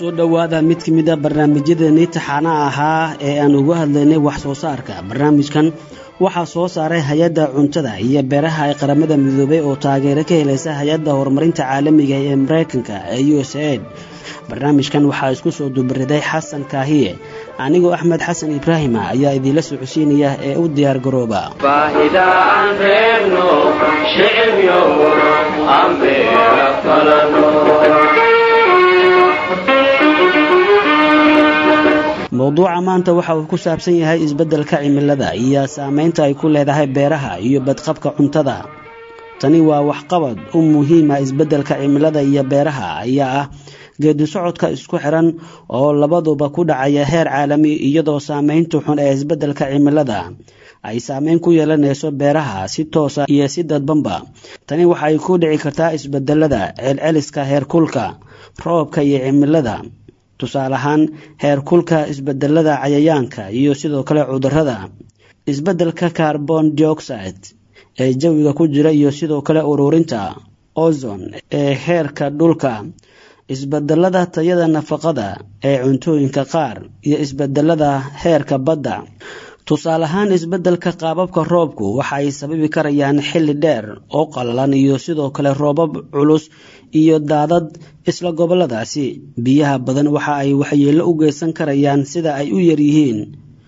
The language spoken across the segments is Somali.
soo dhowaada mid ka mid a barnaamijyadeenii taxaanaha ahaa ee aan uga hadlaynay wax soo saarka barnaamijkan waxaa soo saaray hay-adda cuntada iyo beeraha ee qaramada midoobay oo taageero ka helaysa hay-adda horumarinta caalamiga ee mareykanka ee u s aid barnaamijkan waxaa isku soo dubariday xasan kaahiye anigoo axmed xasan ibraahima ayaa idiinla socodsiinaya ee u diyaar garooba mowduuca maanta waxa uu ku saabsan yahay isbeddelka cimilada iyo saameynta ay ku leedahay beeraha iyo badqabka cuntada tani waa waxqabad u muhiima isbeddelka cimilada iyo beeraha ayaa ah geedi socodka isku xiran oo labaduba ku dhacaya heer caalami iyadoo saameynta xun ee isbeddelka cimilada ay saameyn ku yeelanayso beeraha si toosa iyo si dadbanba tani waxay ku dhici kartaa isbedelada celceliska heerkulka roobka iyo cimilada tusaale ahaan heerkulka isbedelada cayayaanka iyo sidoo kale cudurada isbeddelka carbon dioxide ee jawiga ku jira iyo sidoo kale ururinta ozon ee heerka dhulka isbedelada tayada nafaqada ee cuntooyinka qaar iyo isbedelada heerka badda tusaale ahaan isbeddelka qaababka roobku waxa ay sababi karayaan xilli dheer oo qallalan iyo sidoo kale roobab culus iyo daadad isla gobolladaasi biyaha badan waxa ay waxyeello u geysan karayaan sida ay u yaryihiin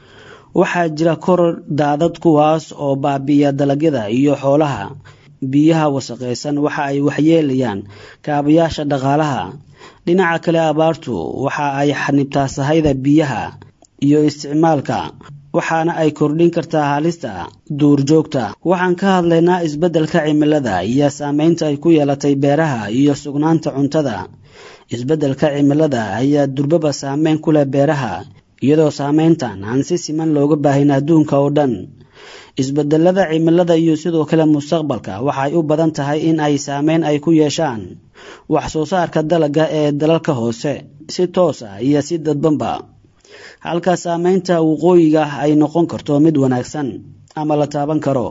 waxaa jira koror daadad kuwaas oo baabi'iya dalagyada iyo xoolaha biyaha wasaqaysan waxa ay waxyeelayaan kaabayaasha dhaqaalaha dhinaca kale abaartu waxa ay xanibtaa sahayda biyaha iyo isticmaalka waxaana ay kordhin kartaa halista duurjoogta waxaan ka hadlaynaa isbeddelka cimilada iyo saameynta ay ku yeelatay beeraha iyo sugnaanta cuntada isbeddelka cimilada ayaa durbaba saameyn ku leh beeraha iyadoo saameyntan aan si siman looga baahin adduunka oo dhan isbedelada cimilada iyo sidoo kale mustaqbalka waxay u badan tahay in ay saameyn ay ku yeeshaan wax soo saarka dalagga ee dalalka hoose si toos ah iyo si dadbanba halka saameynta waqooyiga ay noqon karto mid wanaagsan ama la taaban karo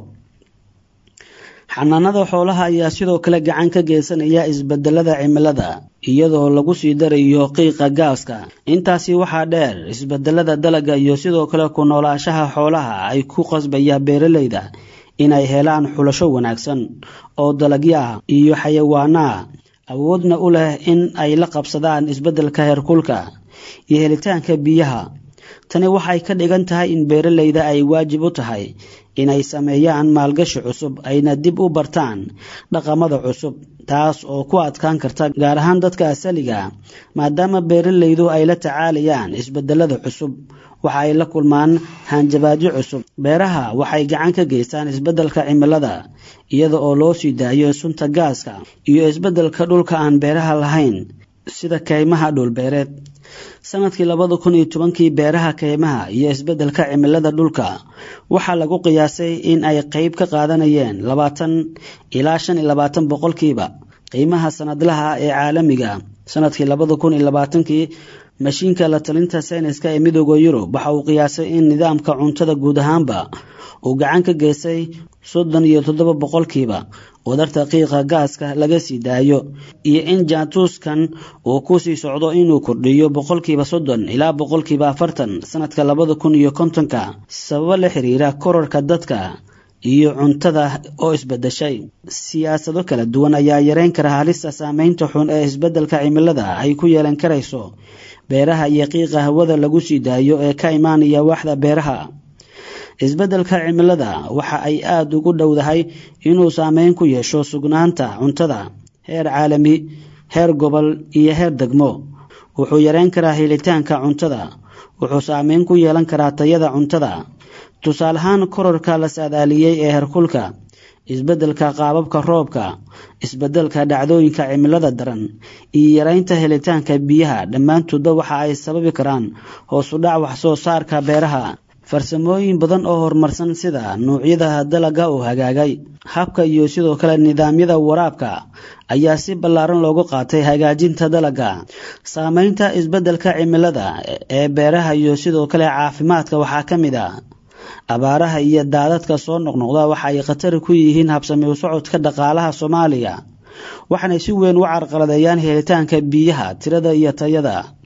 xanaanada xoolaha ayaa sidoo kale gacan ka geysanaya isbedelada cimilada iyadoo lagu sii darayo qiiqa gaaska intaasi waxaa dheer isbedelada dalagga iyo sidoo kale ku noolaashaha xoolaha ay ku qasbaya beeralayda inay helaan xulasho wanaagsan oo dalagyo ah iyo xayawaanaha awoodna u leh in ay la qabsadaan isbeddelka heerkulka iyo helitaanka biyaha tani waxay ka dhigan tahay in beeralayda ay waajib u tahay inay sameeyaan maalgashi cusub ayna dib u bartaan dhaqamada cusub taas oo ku adkaan karta gaar ahaan dadka asaliga maadaama beeralaydu ay la tacaalayaan isbedelada cusub waxa ay la kulmaan hanjabaadyo cusub beeraha waxay gacan ka geystaan isbeddelka cimilada iyada oo loo sii daayo sunta gaaska iyo isbeddelka dhulka aan beeraha lahayn sida kaymaha dhulbeereed sanadkii labada kun iyo tobankii beeraha kaymaha iyo isbeddelka cimilada dhulka waxaa lagu qiyaasay in ay qeyb ka qaadanayeen labaatan ilaa shan iyo labaatan boqolkiiba qiimaha sanadlaha ee caalamiga sanadkii labada kun iyo labaatankii mashiinka la talinta sayniska ee midooda yurub waxa uu qiyaasay in nidaamka cuntada guud ahaanba uu gacan ka geystay soddon iyo toddoba boqolkiiba wadarta qiiqa gaaska laga sii daayo iyo in jaantuuskan uu ku sii socdo inuu kordhiyo boqolkiiba soddon ilaa boqolkiiba afartan sanadka labada kun iyo kontonka sababo la xiriira korarka dadka iyo cuntada oo isbedeshay siyaasado kala duwan ayaa yareyn kara halista saameynta xun ee isbeddelka cimilada ay ku yeelan karayso beeraha iyo qiiqa hawada lagu sii daayo ee ka imaanaya waaxda beeraha isbeddelka cimilada waxa ay aada ugu dhowdahay inuu saameyn ku yeesho sugnaanta cuntada heer caalami heer gobol iyo heer degmo wuxuu yareyn karaa helitaanka cuntada wuxuu saameyn ku yeelan karaa tayada cuntada tusaale ahaan kororka la saadaaliyey ee herkulka isbeddelka qaababka roobka isbeddelka dhacdooyinka cimilada daran iyo yareynta helitaanka biyaha dhammaantoodba waxa ay sababi karaan hoos u dhac wax soo saarka beeraha farsamooyin badan oo horumarsan sida nuucyada dalagga oo hagaagay habka iyo sidoo kale nidaamyada waraabka ayaa si ballaaran loogu qaatay hagaajinta dalagga saameynta isbeddelka cimilada ee beeraha iyo sidoo kale caafimaadka waxaa ka mid a abaaraha iyo daadadka soo noqnoqda waxa ay khatar ku yihiin habsami u socodka dhaqaalaha soomaaliya waxaanay si weyn u carqaladeeyaan helitaanka biyaha tirada iyo tayada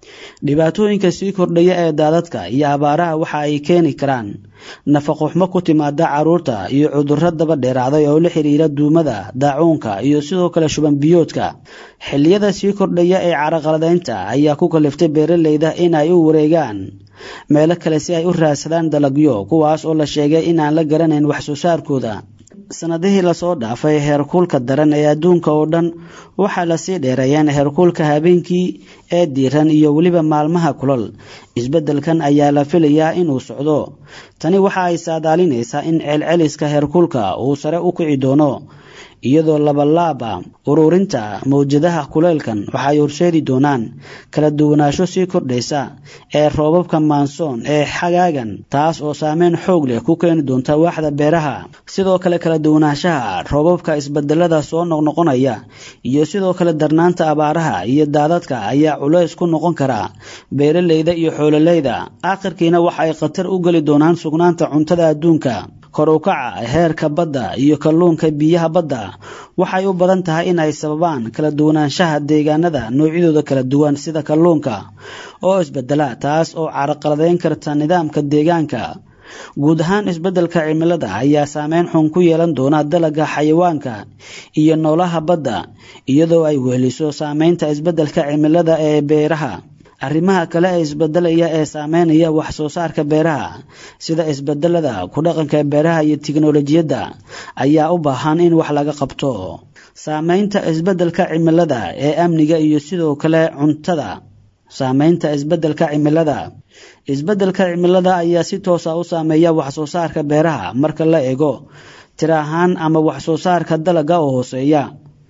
dhibaatooyinka sii kordhaya ee daadadka iyo abaaraha waxa ay keeni karaan nafaqoxmo ku timaada caruurta iyo cudurro daba dheeraaday oo la xiriira duumada daacuunka iyo sidoo kale shuban biyoodka xilliyada sii kordhaya ee caraqaladaynta ayaa ku kaliftay beeraleyda in ay u wareegaan meelo kale si ay u raadsadaan dalagyo kuwaas oo la sheegay inaan la garanayn wax soo saarkooda sanadihii lasoo dhaafay heerkuulka daran ee adduunka oo dhan waxaa lasii dheereeyeen heerkuulka habeenkii ee diiran iyo weliba maalmaha kulal isbeddelkan ayaa la filayaa inuu socdo tani waxa ay saadaalinaysaa in celceliska heerkuulka uu sare u kici doono iyadoo labalaaba ururinta mawjadaha kuleylkan waxay horseedi doonaan kala duwanaansho sii kordhaysa ee roobabka maansoon ee xagaagan taas oo saameyn xoog leh ku keeni doonta waaxda beeraha sidoo kale kala duwanaanshaha roobabka isbedelada soo noqnoqonaya iyo sidoo kale darnaanta abaaraha iyo daadadka ayaa culays ku noqon kara beeraleyda iyo xoololeyda aakhirkiina waxa ay khatar u geli doonaan sugnaanta cuntada adduunka kor u kaca heerka badda iyo kalluunka biyaha badda waxay u badan tahay in ay sababaan kala duwanaanshaha deegaanada noocyadooda kala duwan sida kalluunka oo isbedela taas oo caraqaladeyn karta nidaamka deegaanka guud ahaan isbeddelka cimilada ayaa saameyn xun ku yeelan doona dalagga xayawaanka iyo noolaha badda iyadoo ay weheliso saameynta isbeddelka cimilada ee beeraha arrimaha kale ee isbedelaya ee saameynaya wax soo saarka beeraha sida isbedelada ku dhaqanka beeraha iyo tiknolojiyadda ayaa u baahan in wax laga qabto saameynta isbedelka cimilada ee amniga iyo sidoo kale cuntada saameynta isbedelka cimilada isbedelka cimilada ayaa si toosa u saameeya wax soo saarka beeraha marka la eego tir ahaan ama wax soo saarka dalagga oo hooseeya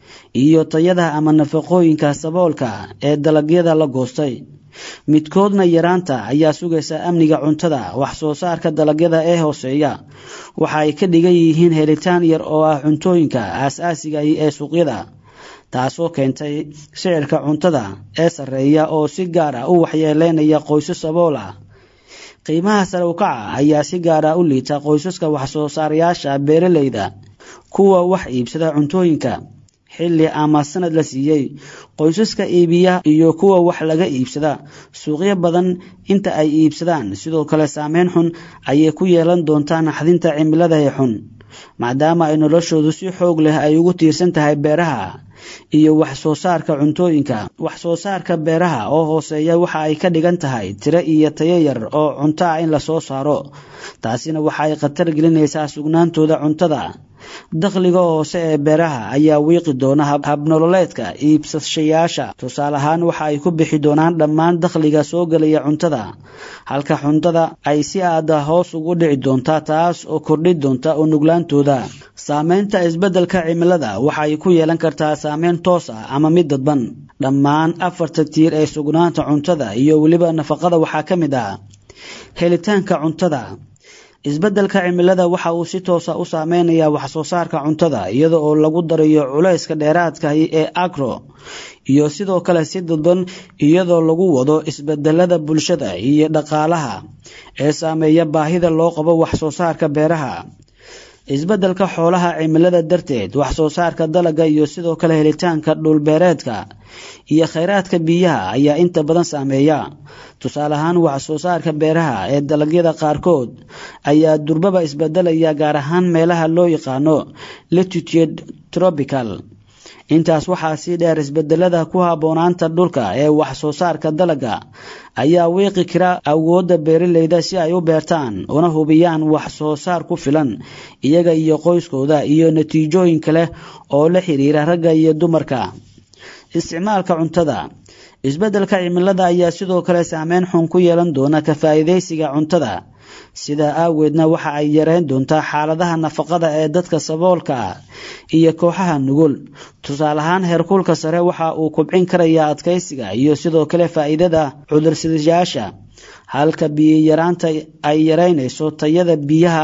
iyo tayada ama nafaqooyinka saboolka ee dalagyada la goostay midkoodna yaraanta ayaa sugaysa amniga cuntada wax soo saarka dalagyada ee hooseeya waxa ay ka dhigan yihiin helitaan yar oo ah cuntooyinka aas-aasiga ee suuqyada taasoo keentay sicirka cuntada ee sarreeya oo si gaar ah u waxyeeleynaya qoysas sabool ah qiimaha sare u kaca ayaa si gaar ah u liita qoysaska wax soo saarayaasha beeraleyda kuwa wax iibsada cuntooyinka xilli ama sanad la siiyey qoysaska iibiya iyo kuwa wax laga iibsada suuqyo badan inta ay iibsadaan sidoo kale saameyn xun ayay ku yeelan doontaa naxdinta cimilada ee xun maadaama ay noloshoodu si xoog leh ay ugu tiirsan tahay beeraha iyo wax soo saarka cuntooyinka wax soo saarka beeraha oo hooseeya waxa ay ka dhigan tahay tiro iyo tayo yar oo cunto ah in lasoo saaro taasina waxa ay khatar gelinaysaa sugnaantooda cuntada dakhliga hoose ee beeraha ayaa wiiqi doona habnololeedka iibsashayaasha tusaale ahaan waxa ay ku bixi doonaan dhammaan dakhliga soo gelaya cuntada halka cuntada ay si aada hoos ugu dhici doontaa taas oo kordhi doonta u nuglaantooda saameynta isbeddelka cimilada waxa ay ku yeelan kartaa saameyn toos ah ama mid dadban dhammaan afarta tiir ee sugnaanta cuntada iyo weliba nafaqada waxaa ka mid ah helitaanka cuntada isbeddelka cimilada waxa uu si toosa u saameynayaa wax soo saarka cuntada iyada oo lagu darayo culayska dheeraadkahi ee agro iyo sidoo kale si dadban iyadoo lagu wado isbedelada bulshada iyo dhaqaalaha ee saameeya baahida loo qabo wax soo saarka beeraha isbeddelka xoolaha cimilada darteed wax soo saarka dalagga iyo sidoo kale helitaanka dhulbeereedka iyo khayraadka biyaha ayaa inta badan saameeya tusaale ahaan wax soo saarka beeraha ee dalagyada qaarkood ayaa durbaba isbedelaya gaar ahaan meelaha loo yaqaano latitude tropical intaas waxaa sii dheer isbedelada ku habboonaanta dhulka ee wax soo saarka dalagga ayaa wiiqi kara awoodda beeraleyda si ay u beertaan una hubiyaan wax soo saar ku filan iyaga iyo qoyskooda iyo natiijooyin kale oo la xiriira ragga iyo dumarka isticmaalka cuntada isbeddelka cimilada ayaa sidoo kale saameyn xun ku yeelan doona ka faa'iidaysiga cuntada sidaa aageedna waxa ay yareyn doontaa xaaladaha nafaqada ee dadka saboolka ah iyo kooxaha nugul tusaale ahaan heerkulka sare waxa uu kubcin karayaa adkaysiga iyo sidoo kale faa'iidada cudursidayaasha halka biyo yaraanta ay yareynayso tayada biyaha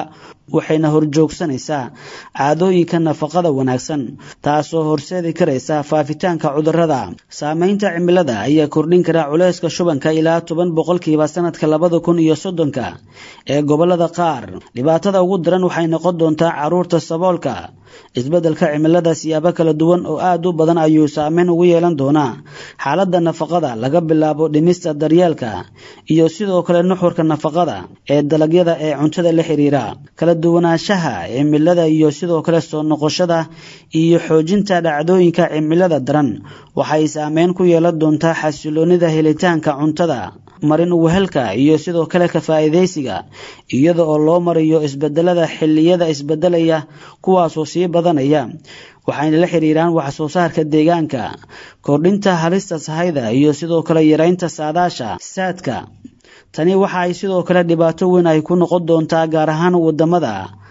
waxayna horjoogsanaysaa caadooyinka nafaqada wanaagsan taasoo horseedi karaysa faafitaanka cudurrada saameynta cimilada ayaa kordhin kara culayska shubanka ilaa toban boqolkiiba sanadka labada kun iyo soddonka ee gobolada qaar dhibaatada ugu daran waxay noqon doontaa caruurta saboolka isbeddelka cimilada siyaabo kala duwan oo aad u badan ayuu saameyn ugu yeelan doonaa xaaladda nafaqada laga bilaabo dhimista daryeelka iyo sidoo kale nuxurka nafaqada ee dalagyada ee cuntada la xiriira kala duwanaanshaha cimilada iyo sidoo kale soo noqoshada iyo xoojinta dhacdooyinka cimilada daran waxay saameyn ku yeelan doontaa xasiloonida helitaanka cuntada marin uwehelka iyo sidoo kale ka faa'iidaysiga iyada oo loo marayo isbedelada xilliyada isbedelaya kuwaasoo sii badanaya waxayna la xiriiraan wax soo saarka deegaanka kordhinta halista sahayda iyo sidoo kale yareynta saadaasha saadka tani waxa ay sidoo kale dhibaato weyn ay ku noqon doontaa gaar ahaan wadamada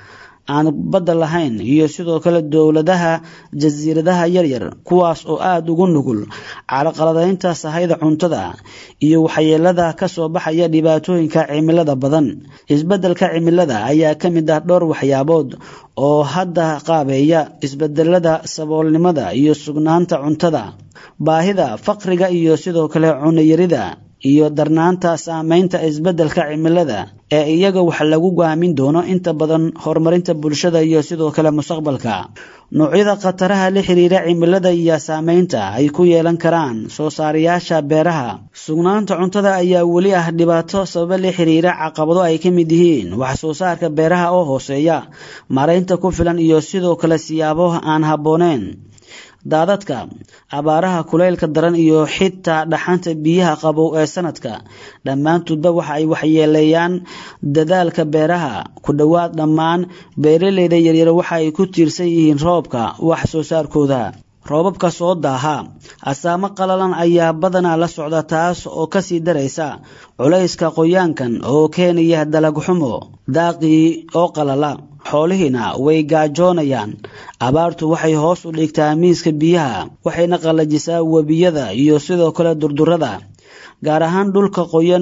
aan badda lahayn iyo sidoo kale dowladaha jasiiradaha yaryar kuwaas oo aada ugu nugul caraqaladaynta sahayda cuntada iyo waxyeelada ka soo baxaya dhibaatooyinka cimilada badan isbeddelka cimilada ayaa ka mid ah dhowr waxyaabood oo hadda qaabeeya isbedelada saboolnimada iyo sugnaanta cuntada baahida faqriga iyo sidoo kale cunayarida iyo darnaanta saameynta isbeddelka cimilada ee iyaga wax lagu go'aamin doono inta badan horumarinta bulshada iyo sidoo kale mustaqbalka noocyada khataraha la xiriira cimilada iyo saameynta ay ku yeelan karaan soo saarayaasha beeraha sugnaanta cuntada ayaa weli ah dhibaato sababa la xiriira caqabado ay ka mid yihiin wax soo saarka beeraha oo hooseeya maaraynta ku filan iyo sidoo kale siyaabo aan habbooneen daadadka abaaraha kulaylka daran iyo xitaa dhaxanta biyaha qabow ee sanadka dhammaantoodba waxa ay waxyeeleeyaan dadaalka beeraha ku dhowaad dhammaan beeraleyda yaryar waxa ay ku tiirsan yihiin roobka wax soo saarkooda roobabka soo daaha asaamo qalalan ayaa badanaa la socda taas oo kasii daraysa culayska qoyaankan oo keenaya dalag xumo daaqii oo qalala xoolihiina way gaajoonayaan abaartu waxay hoos u dhigtaa miiska biyaha waxayna qallajisaa webiyada iyo sidoo kale durdurada gaar ahaan dhulka qoyan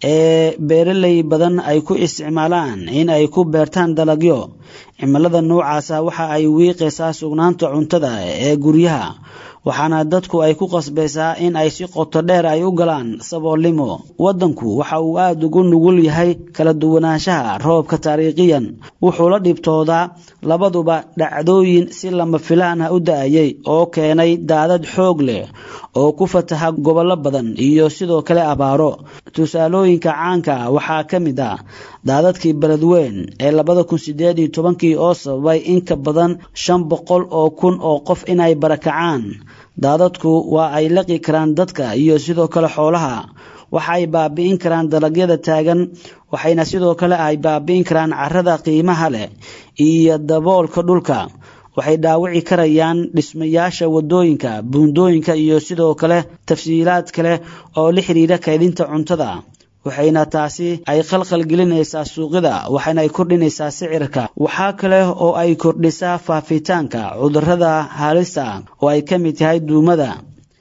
ee beeraley badan ay ku isticmaalaan in ay ku beertaan dalagyo cimilada noocaasa waxa ay wiiqaysaa sugnaanta cuntada ee guryaha waxaana dadku ay ku qasbaysaa in ay si qoto dheer ay u galaan saboolnimo waddanku waxa uu aada ugu nugul yahay kala duwanaanshaha roobka taariikhiyan wuxuu la dhibtoodaa labaduba dhacdooyin si lama filaan ah u da-ayay oo keenay daadad xoog leh oo ku fataha gobollo badan iyo sidoo kale abaaro tusaalooyinka caanka ah waxaa ka mid ah daadadkii beledweyn ee labada kun sideed iyo tobankii oo sababay in ka badan shan boqol oo kun oo qof inay barakacaan daadadku waa ay laqi karaan dadka iyo sidoo kale xoolaha waxa ay baabi'in karaan dalagyada taagan waxayna sidoo kale ay baabi'in karaan carrada qiimaha leh iyo daboolka dhulka waxay dhaawici karayaan dhismayaasha wadooyinka buundooyinka iyo sidoo kale tafsiilaad kale oo la xidhiira kaydinta cuntada waxayna taasi ay khalkhal gelinaysaa suuqyada waxayna ay kordhinaysaa sicirka waxaa kale oo ay kordhisaa faafitaanka cudurrada halista oo ay ka mid tahay duumada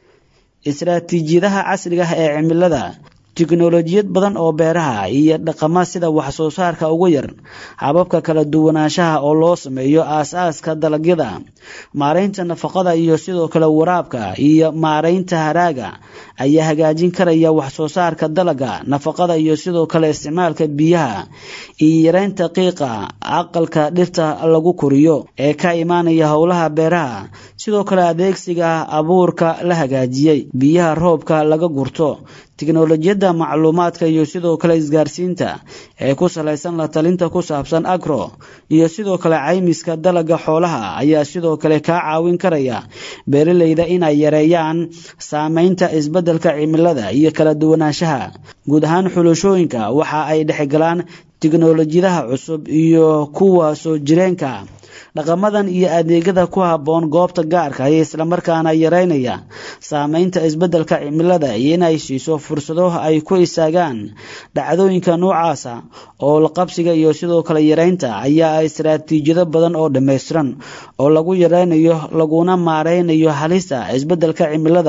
istaraatiijiyadaha casriga ah ee cimilada tiknolojiyad badan oo beeraha iyo dhaqama sida wax soo saarka ugu yar hababka kala duwanaanshaha oo loo sameeyo aas-aaska dalagyada maaraynta nafaqada iyo sidoo kale waraabka iyo maaraynta haraaga ayaa hagaajin karaya wax soo saarka dalaga nafaqada iyo sidoo kale isticmaalka biyaha iyo yareynta qiiqa aqalka dhirta lagu koriyo ee ka imaanaya howlaha beeraha sidoo kale adeegsiga abuurka la hagaajiyey biyaha roobka laga gurto tiknolojiyadda macluumaadka iyo sidoo kale isgaarsiinta ee ku salaysan la talinta ku saabsan agro iyo sidoo kale caymiska dalaga xoolaha ayaa sidoo kale kaa caawin karaya beeraleyda inay yareeyaan saameynta isbeddelka cimilada iyo kala duwanaanshaha guud ahaan xulashooyinka waxa ay dhexgalaan tiknolojiyadaha cusub iyo kuwa soo jireenka dhaqamadan iyo adeegyada ku habboon goobta gaarka iyo islamarkaana yareynaya saameynta isbeddelka cimilada iyo inay siiso fursado ay ku istaagaan dhacdooyinka noocaasa oo laqabsiga iyo sidoo kale yareynta ayaa istaraatiijiyado badan oo dhammaystiran oo lagu yareynayo laguna maareynayo halista isbeddelka cimilada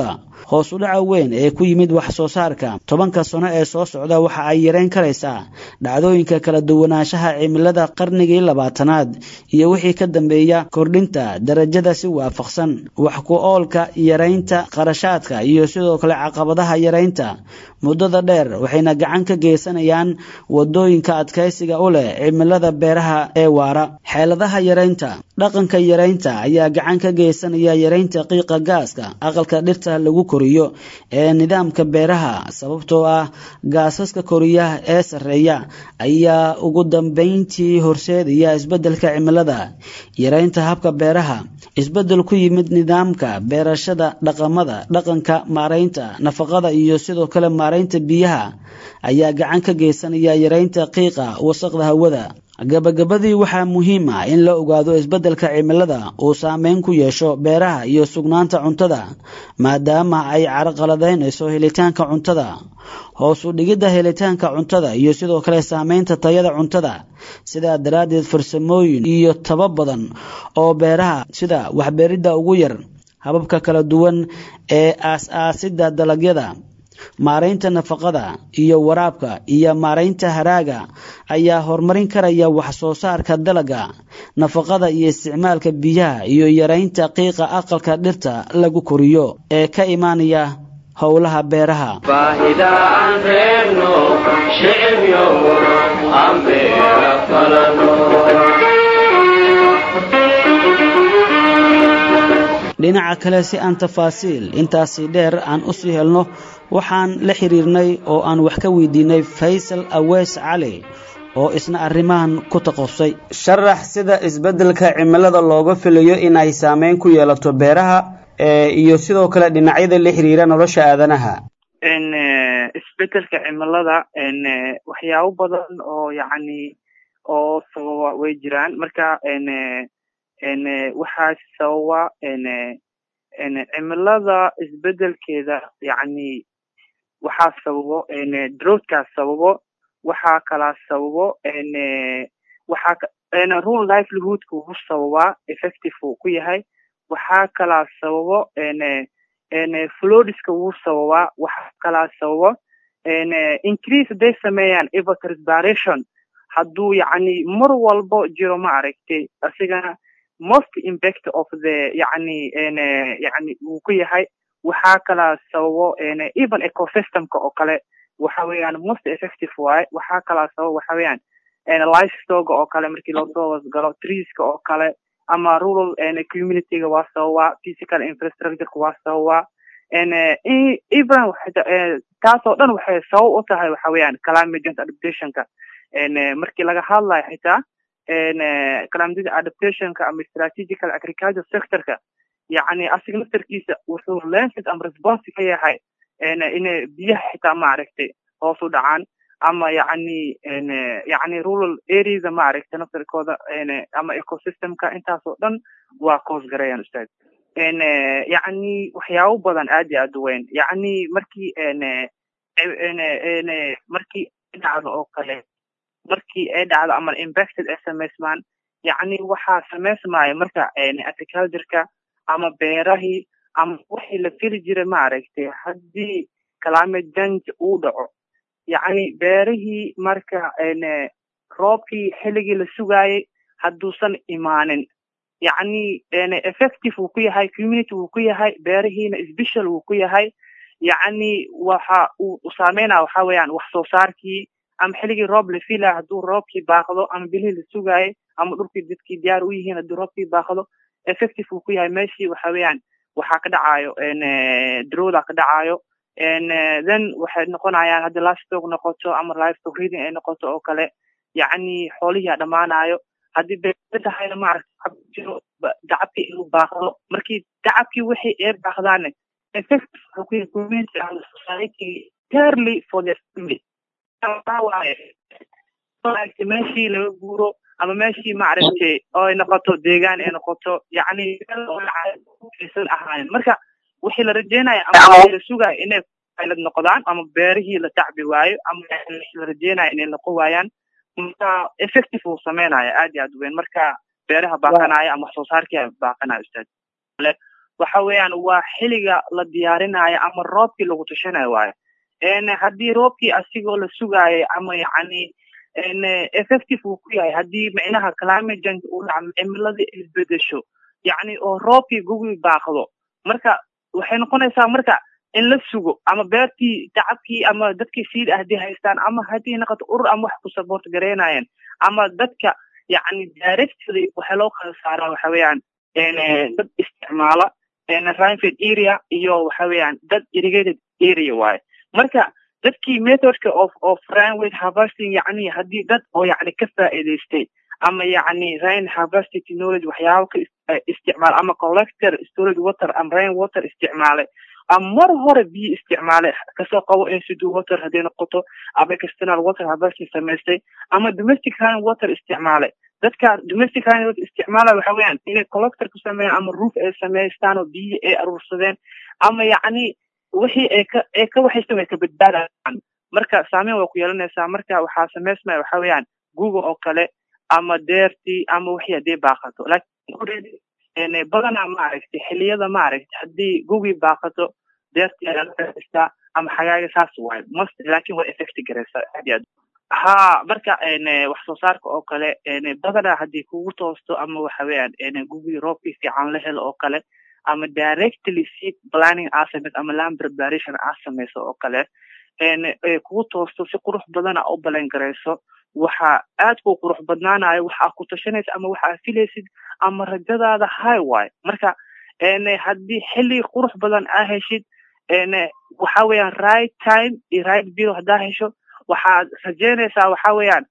hoos u dhaca weyn ee ku yimid wax soo saarka tobanka sano ee soo socda waxa ay yareyn karaysaa dhacdooyinka kala duwanaanshaha cimilada qarnigii labaatanaad iyo wixii ka dambeeya kordhinta darajada si waafaqsan wax ku oolka yaraynta qarashaadka iyo sidoo kale caqabadaha yaraynta muddada dheer waxayna gacan ka geysanayaan wadooyinka adkaysiga u leh cimilada beeraha ee waara xeeladaha yaraynta dhaqanka yaraynta ayaa gacan ka geysanaya yaraynta qiiqa gaaska aqalka dhirta lagu koriyo ee nidaamka beeraha sababtoo ah gaasaska koriya ee sarreeya ayaa ugu dambeyntii horseedaya isbeddelka cimilada yaraynta habka beeraha isbeddel ku yimid nidaamka beerashada dhaqamada dhaqanka maaraynta nafaqada iyo sidoo kale maaraynta biyaha ayaa gacan ka geysanaya yaraynta qiiqa wasaqda hawada gabagabadii waxaa muhiim ah in la ogaado isbeddelka cimilada uu saameyn ku yeesho beeraha iyo sugnaanta cuntada maadaama ay carqaladaynayso helitaanka cuntada hoos u dhigidda helitaanka cuntada iyo sidoo kale saameynta tayada cuntada sidaa daraaddeed farsamooyin iyo taba badan oo beeraha sida waxbeeridda ugu yar hababka kala duwan ee aas-aasidda dalagyada maaraynta nafaqada iyo waraabka iyo maaraynta haraaga ayaa horumarin karaya wax soo saarka dalagga nafaqada iyo isticmaalka biyaha iyo yaraynta qiiqa aqalka dhirta lagu koriyo ee ka imaanaya howlaha beeraha baahida aan reebno shicibyo aan beera falano dhinaca kale si aan tafaasiil intaasi dheer aan u sii helno waxaan la xiriirnay oo aan wax ka weydiinay faysal aweys cali oo isna arrimahan ku taqosay sharax sida isbeddelka cimilada looga filayo in ay saameyn ku yeelato beeraha iyo sidoo kale dhinacyada la xiriira nolosha aadanaha isbeddelka cimilada waxyaabo badan oo yacni oo sababa way jiraan marka waxaa sababa cimilada isbedelkeeda yacni waxaa sababo droughtka sababo waxaa kalaa sababo waxaa rule livelihoodka wuu sababaa effective uu ku yahay waxaa kalaa sababo flodiska wuu sababaa waxaa kalaa sababo increase hadday sameeyaan evotranspiration hadduu yacni mar walbo jiro ma aragtay asigana most impact of the yacni yacni wuu ku yahay waxaa kalaa sababo even ecosystemka oo kale waxa weeyaan most effective waaye waxaa kalaa sababo waxa weeyaan livestoga oo kale markii loosoo wasgalo treeska oo kale ama rural communityga waa sababaa physical infrastructureka waa sababaa even taasoo dhan waxay sabab u tahay waxa weeyaan climate change adaptationka markii laga hadlayo xitaa climate adaptationka ama strategical agriculture sectorka yacni asiga naftarkiisa wuxuu lenses ama response ka yahay inay biyaha xitaa maaragtay hoos u dhacaan ama yacni yacni rural areasa maaragtay naftarkooda ama ecosystemka intaasoo dhan waa coos garayaan ustaad yacni waxyaabo badan aad iyo aad u weyn yacni markii markii dhacdo oo kale markii ay dhacdo ama impacted ay samaysmaan yacni waxaa samaysmaya marka agricultureka ama beerahii ama wixii la fili jiray maaragtay haddii climate change uu dhaco yacni beerihii marka roobkii xilligii la sugaayay hadduusan imaanin yacni effective wuu ku yahay community wuu ku yahay beerihiina special wuu ku yahay yacni waxa uu saameynaya waxa weeyaan wax soo saarkii ama xilligii roob la filaya hadduu roobkii baaqdo ama bilihii la sugaayay ama dhulkii dadkii diyaar u yihiin hadduu roobkii baaqdo effective wuu ku yahay meeshii waxa weeyaan waxaa ka dhacayo drowda ka dhacayo then waxay noqonayaan haddii livestock noqoto ama livestock reading ay noqoto oo kale yacni xoolihii a dhammaanayo haddii beer tahayna maaragta jiro dacabkii inuu baaqdo markii dacabkii wixii ee baaqdaane effective wuxuu ku yahay community and society entirely for their family maaragtay meeshii laga guuro ama meeshii maaragtay oo ay noqoto deegaan ay noqoto yacni aysan ahaanin marka wixii la rajeynaya ama la sugaya inay pilot noqdaan ama beerihii la tacbi waayo ama la rajeynaya inay noqon waayaan marka effective uu sameynaya aad iyo aad weyn marka beeraha baaqanaya ama wax soo saarkii baaqanaya ustaad waxa weeyaan waa xiliga la diyaarinayo ama roobkii lagu tushanayo waayo haddii roobkii asigoo la sugaayo ama yacni effective uu ku yahay haddii micnaha climate change uu dhaco cimiladii isbedesho yacni oo roobkii gugi baaqdo marka waxay noqonaysaa marka in la sugo ama beertii tacabkii ama dadkii siid ah haddii haystaan ama haddii noqoto urur ama wax ku support gareynayeen ama dadka yacni directly waxaa loo kala saaraa waxa weeyaan dad isticmaala rainfed area iyo waxa weeyaan dad irrigated area waaye marka dadkii methodka of of rainwed harvesting yacni haddii dad oo yacni ka faa'iidaystay ama yacni rain harvesting technology waxyaabo ka isticmaala ama collector storage water ama rain water isticmaalay ama mar hore biyo isticmaalay kasoo qabo institute water hadday noqoto ama external water harvesting samaystay ama domestic rain water isticmaalay dadka domestic rain water isticmaala waxa weeyaan inay collector ku sameeyaan ama roof ay samaystaan oo biyo ay aruursadeen ama yacni wixii ay ka ay ka waxaysan way ka badbaadayaan marka saameyn way ku yeelanaysaa marka waxaa samaysmaya waxa weeyaan google oo kale ama deertii ama wixii haddii baaqato laakiin badanaa ma aragtay xiliyada ma aragtay haddii gugii baaqato deertii ayaa la faaistaa ama xagaaga saas waayo must laakiin way effect garaysaa aad iyo aad ha marka wax soo saarka oo kale badanaa haddii kugu toosto ama waxa weeyaan gugii roobkii fiican la helo oo kale ama directly seed planning aa samayso ama land preparation aa samayso oo kale kugu toosto si qurux badana u balan garayso waxa aad ku qurux badnaanayo waxaa ku tashanaysa ama waxaa filaysid ama rajadaada high waayo marka haddii xilli qurux badan aa heshid waxa weeyaan right time iyo right bill haddaa hesho waxaad rajeynaysaa waxa weeyaan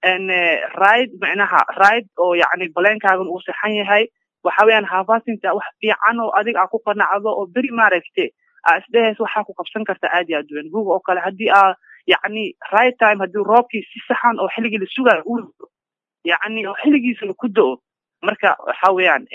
right macnaha right oo yacni baleenkaagan uu saxan yahay waxa weeyaan harvestingta wax fiican oo adiga aa ku qanacdo oo beri maaragte aa isdhehays waxaa ku qabsan karta aad iyo aad weyn google oo kale haddii aa yacni right time haddii roobkii si saxan oo xilligii la sugaayo uu yacni oo xilligiisana ku do-o marka waxa weeyaan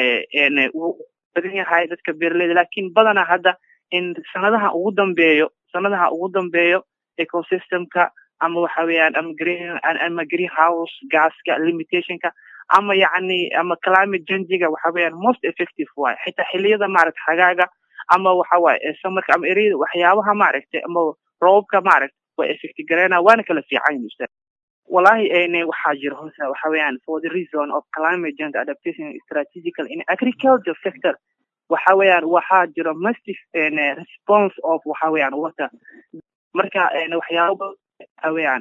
wuu badan yahay dadka beeraleyda laakiin badanaa hadda in sanadaha ugu dambeeyo sanadaha ugu dambeeyo ecosystemka ama waxa weeyaan ama green ama greenhouse gaska limitationka ama yacni ama climate changiga waxa weeyaan most effective waaye xitaa xiliyada maaragta xagaaga ama waxa waaye samarka ama ereyada waxyaabaha maaragtay ama roobka maaragta waa effect gareena waana kala fiican yihin ustaad wallahi ene waxaa jira hoose waxa weeyaan for the reason of climate change adaptation strategical in agriculture sector waxa weeyaan waxaa jira massive response of waxa weeyaan water marka waxyaaba waxa weeyaan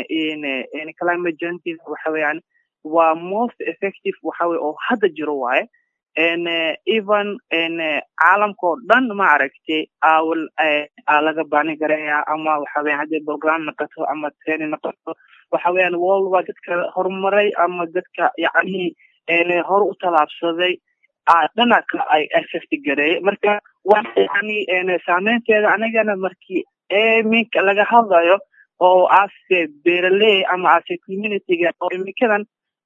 n climate change waxa weeyaan waa most effective waxa weye oo hadda jiro waaye even caalamkao dhan ma aragtay awal aa laga baanin garaya ama waxa weyan hadday program noqoto ama training noqoto waxa weeyaan world waa dadka horumaray ama dadka yacni hor u tallaabsaday dhana ka ay effect gareeyay marka wax yani saameynteeda anigana markii iminka laga hadlayo oo ase beeraley ama ase communityga oo iminkadan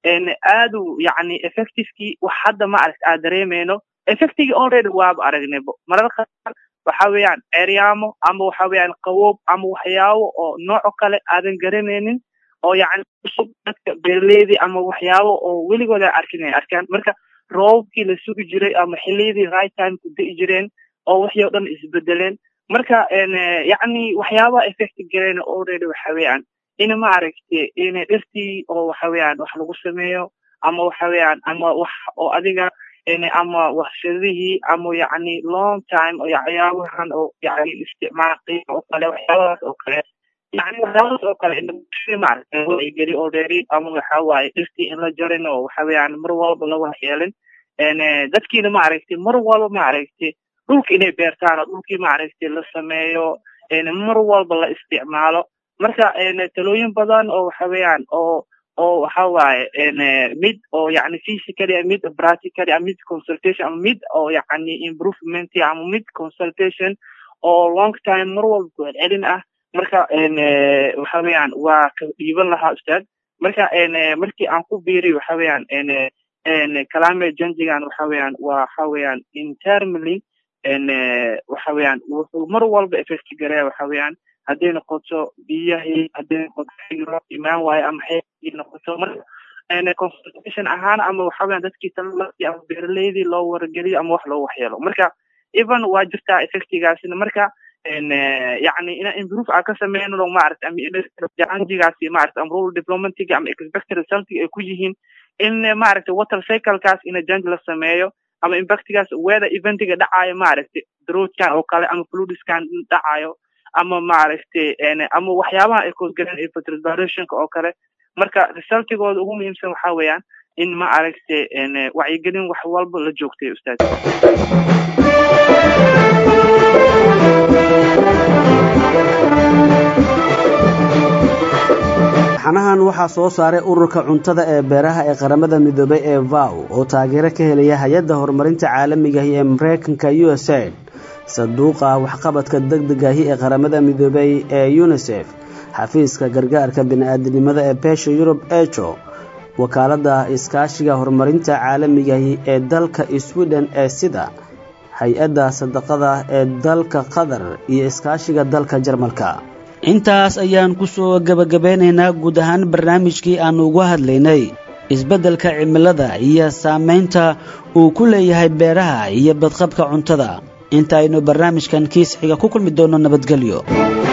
aadu yani effectivekii wax hadda ma aragt aa dareemeyno effectigii already waaba aragnaybo mararka qaar waxa weeyaan ceryaamo ama waxa weeyaan qaboob ama waxyaabo oo nooco kale aadan garanaynin oo yani cusub dadka beeraleydii ama waxyaabo oo weligooda arkin ay arkaan marka roobkii la sugi jiray ama xiliyadii right time ku da'i jireen oo wixii o dhan isbedeleen marka yacni waxyaabaha effect gareen already waxa weeyaan in ma aragtay in dhirtii oo waxa weeyaan wax lagu sameeyo ama waxa weeyaan ama wax oo adiga ama warshadihii ama yacni long time oo waxyaabahan oo yacni isticmaal qiima oo kale waxyaabahaas oo kale yani waxyaabahaas oo kale industry maaragtay way geli already ama waxa waaye dhirtii in la jarin oo waxa weeyaan mar walba la waxyeelin dadkiina ma aragtay mar walba ma aragtay dhulka inay beertaan oo dhulkii ma aragtay la sameeyo mar walba la isticmaalo marka talooyin badan oo waxa weeyaan oo oo waxa waaye mid oo yani physically mid practically mid consultation ama mid oo yani improvement ama mid consultation oo long time mar walba ku celcelin ah marka waxa weeyaan waa ka dhiiban lahaa ustaad marka markii aan ku biiriy waxa weeyaan climate changigan waxa weeyaan waxa weeyaan internally waxa weeyaan wuxuu mar walba effect gareeya waxa weeyaan hadday noqoto biyahii hadday noqoto roob imaan waayo ama xeebkii noqoto marka consultation ahaan ama waxa weeyaan dadkii talalaii ama beeraleydii loo wargeliyo ama wax loo waxyeelo marka even waa jirtaa effectigaasina marka yani ina improve aan ka sameyno maarata amajanjigaasi maarata ama rural diplomatiga ama expected resultiga ay ku yihiin in maaragta water cyclekaas ina janj la sameeyo ama impactigaas weather eventiga dhacayo maaragta droughkan oo kale ama fludiskan dhacayo ama maaragtay ama waxyaabaha ay koosgaleen evapotranspirationka oo kale marka resultigooda ugu muhiimsan waxa weeyaan in ma aragtay wacyigelin wax walba la joogtay ustaad xanahan waxaa soo saaray ururka cuntada ee beeraha ee qaramada midoobay ee vow oo taageero ka helaya hay-adda horumarinta caalamigahi ee mareykanka u s aid sanduuqa waxqabadka degdegahi ee qaramada midoobay ee unisef xafiiska gargaarka bini-aadinimada ee beesha yurub ejo wakaaladda iskaashiga horumarinta caalamigahi ee dalka sweden ee sida hay-adda sadaqada ee dalka qatar iyo iskaashiga dalka jarmalka intaas ayaan ku soo gebagabeynaynaa guud ahaan barnaamijkii aannu uga hadlaynay isbeddelka cimilada iyo saamaynta uu ku leeyahay beeraha iyo badqabka cuntada intaaynu barnaamijkan kiis xiga ku kulmi doonno nabadgelyo